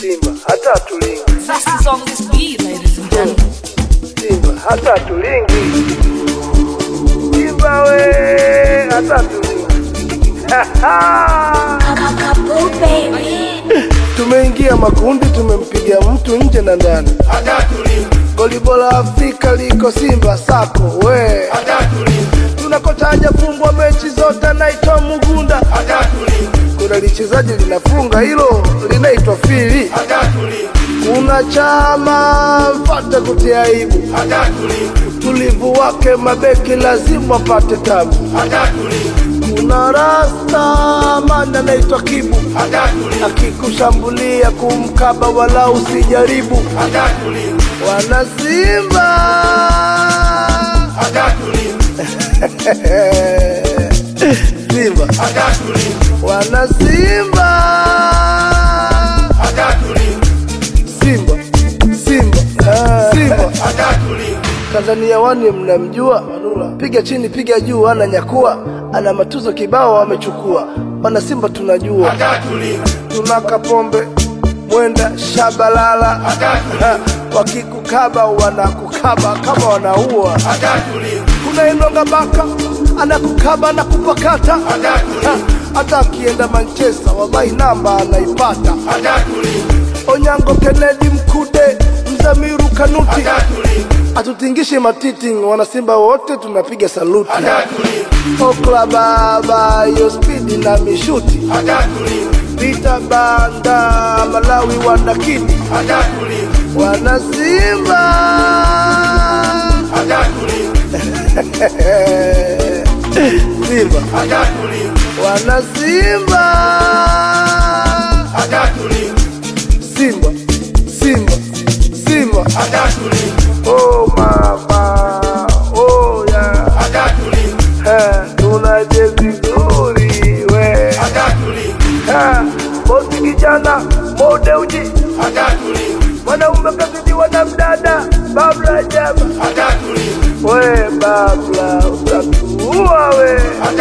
Simba hata tulingi, This is on this beat, ladies and gentlemen. Simba hata tulingi, Simba we hata tulingi. Tumeingia makundi, tumempiga mtu nje na ndani. Goli bora Afrika liko Simba sako we, tunakotaja fungwa mechi zote, naitwa Mugunda. Kuna lichezaji linafunga hilo linaitwa Fili. Kuna chama mfate kutia aibu, utulivu wake mabeki lazima apate tabu. Kuna rasta mana anaitwa Kibu, akikushambulia kumkaba wala usijaribu. Wana Simba Simba wana Simba Simba Simba Ah. Simba Tanzania wani mnamjua, piga chini piga juu, ana nyakua, ana matuzo kibao wamechukua. Wana Simba tunajua, tuna Kapombe mwenda Shabalala, Ha, wakikukaba wanakukaba kama wanaua. Kuna Inonga Baka anakukaba na kupakata, Ha, hata akienda Manchester wallahi namba anaipata. Onyango Kennedy Mkude Mzamiru Kanuti atutingishe matiti, wanasimba wote tunapiga saluti. Okla baba yo spidi na mishuti Vita banda Malawi wanakidi wanasimba Simba wanasimba Simba Simba Simba oh mama oh yeah Eh, tunaje vizuri we Eh, bosi kijana mode uji mwanaume kazidiwa na mdada babla jaba we babla utatuua we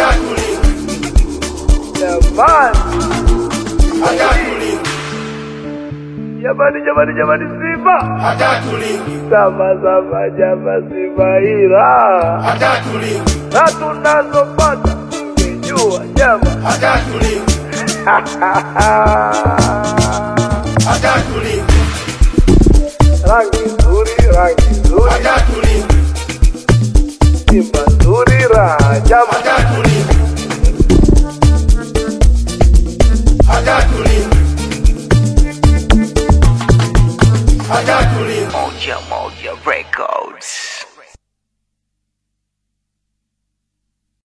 jamani jamani jamani jamani simba sama sama jama simba ila na tunazopata tungejua jama rangi nzuri rangi nzuri simba nzuri raha jama Moja Moja Records.